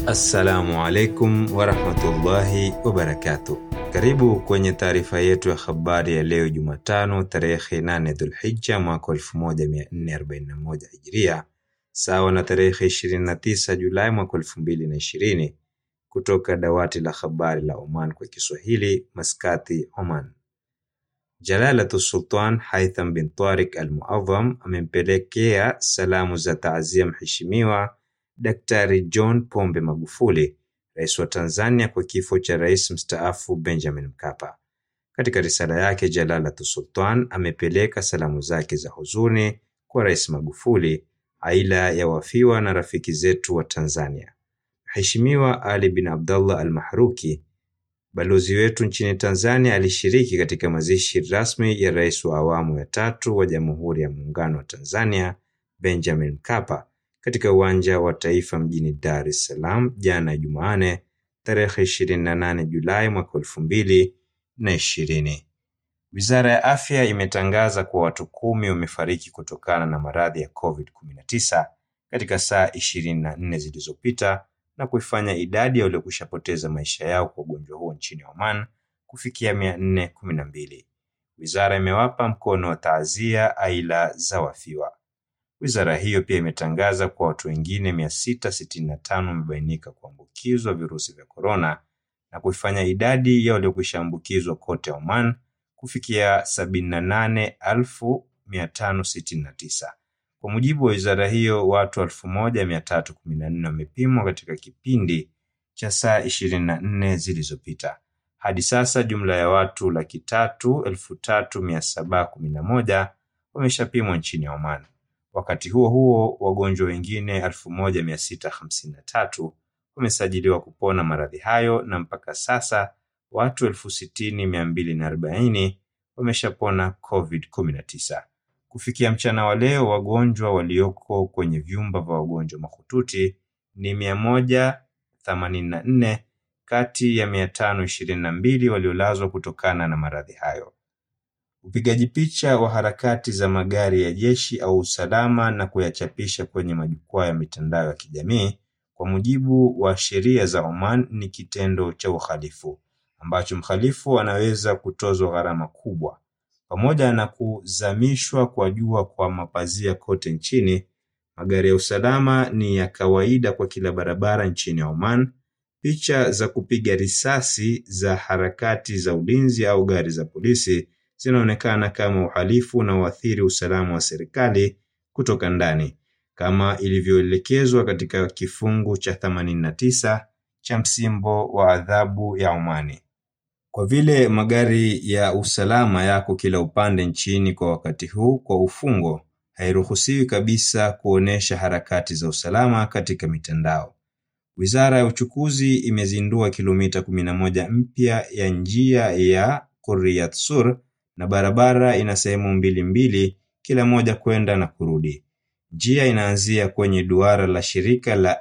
Assalamu alaikum warahmatullahi wabarakatuh. Karibu kwenye taarifa yetu ya habari ya leo Jumatano tarehe 8 Dhulhijja mwaka 1441 Hijria, sawa na tarehe 29 Julai mwaka 2020, kutoka dawati la habari la Oman kwa Kiswahili, Maskati, Oman. Jalalatu Sultan Haitham bin Tariq Al-Muadham amempelekea salamu za taazia Mheshimiwa Daktari John Pombe Magufuli, rais wa Tanzania, kwa kifo cha rais mstaafu Benjamin Mkapa. Katika risala yake, Jalalatu Sultan amepeleka salamu zake za huzuni kwa Rais Magufuli, aila ya wafiwa na rafiki zetu wa Tanzania. Mheshimiwa Ali bin Abdullah Al-Mahruki, balozi wetu nchini Tanzania, alishiriki katika mazishi rasmi ya rais wa awamu ya tatu wa Jamhuri ya Muungano wa Tanzania Benjamin Mkapa katika uwanja wa Taifa mjini Dar es Salaam jana Jumanne tarehe 28 Julai mwaka elfu mbili na ishirini. Wizara ya Afya imetangaza kuwa watu kumi wamefariki kutokana na maradhi ya COVID-19 katika saa 24 zilizopita na kuifanya idadi ya waliokushapoteza maisha yao kwa ugonjwa huo nchini Oman kufikia 412. Wizara imewapa mkono wa taazia aila za wafiwa. Wizara hiyo pia imetangaza kuwa watu wengine 665 wamebainika kuambukizwa virusi vya korona na kuifanya idadi ya waliokwisha ambukizwa kote Oman kufikia 78569. Kwa mujibu wa wizara hiyo, watu 1314 wamepimwa katika kipindi cha saa 24 zilizopita. Hadi sasa jumla ya watu laki tatu elfu tatu mia saba kumi na moja wameshapimwa nchini Oman. Wakati huo huo, wagonjwa wengine 1653 wamesajiliwa kupona maradhi hayo na mpaka sasa watu 60240 wameshapona COVID-19. Kufikia mchana wa leo, wagonjwa walioko kwenye vyumba vya wagonjwa mahututi ni 184 kati ya 522 waliolazwa kutokana na maradhi hayo. Upigaji picha wa harakati za magari ya jeshi au usalama na kuyachapisha kwenye majukwaa ya mitandao ya kijamii kwa mujibu wa sheria za Oman ni kitendo cha uhalifu ambacho mhalifu anaweza kutozwa gharama kubwa. Pamoja na kuzamishwa kwa jua kwa mapazia kote nchini, magari ya usalama ni ya kawaida kwa kila barabara nchini Oman. Picha za kupiga risasi za harakati za ulinzi au gari za polisi zinaonekana kama uhalifu unaoathiri usalama wa serikali kutoka ndani kama ilivyoelekezwa katika kifungu cha 89 cha msimbo wa adhabu ya Omani. Kwa vile magari ya usalama yako kila upande nchini kwa wakati huu, kwa ufungo, hairuhusiwi kabisa kuonesha harakati za usalama katika mitandao. Wizara ya Uchukuzi imezindua kilomita 11 mpya ya njia ya Qurriyat Sur na barabara ina sehemu mbili mbili kila moja kwenda na kurudi. Njia inaanzia kwenye duara la shirika la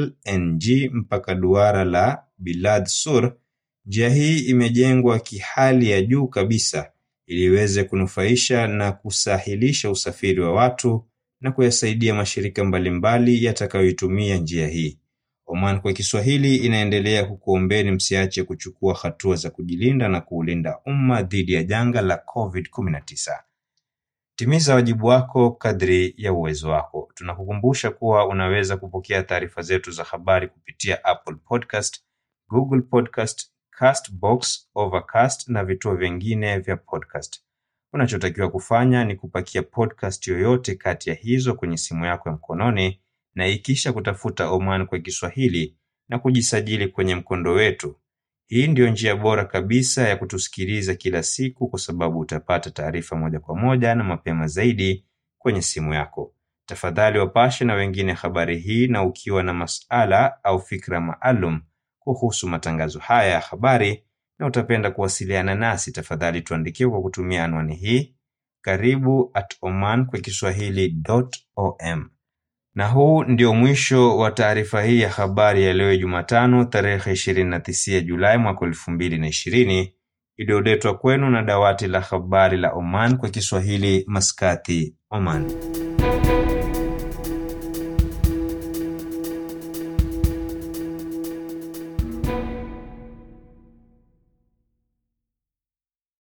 LNG mpaka duara la Bilad Sur. Njia hii imejengwa kihali ya juu kabisa ili iweze kunufaisha na kusahilisha usafiri wa watu na kuyasaidia mashirika mbalimbali yatakayoitumia njia hii. Oman kwa Kiswahili inaendelea kukuombeni msiache kuchukua hatua za kujilinda na kuulinda umma dhidi ya janga la COVID-19. Timiza wajibu wako kadri ya uwezo wako. Tunakukumbusha kuwa unaweza kupokea taarifa zetu za habari kupitia Apple Podcast, Google Podcast, Castbox, Overcast na vituo vingine vya podcast. Unachotakiwa kufanya ni kupakia podcast yoyote kati ya hizo kwenye simu yako ya mkononi na ikisha kutafuta Oman kwa Kiswahili na kujisajili kwenye mkondo wetu. Hii ndiyo njia bora kabisa ya kutusikiliza kila siku kwa sababu utapata taarifa moja kwa moja na mapema zaidi kwenye simu yako. Tafadhali wapashe na wengine habari hii, na ukiwa na masala au fikra maalum kuhusu matangazo haya ya habari na utapenda kuwasiliana nasi, tafadhali tuandikie kwa kutumia anwani hii karibu at oman kwa kiswahili.om. Na huu ndio mwisho wa taarifa hii ya habari ya leo Jumatano tarehe 29 Julai mwaka 2020 iliyoletwa kwenu na dawati la habari la Oman kwa Kiswahili, Maskati, Oman.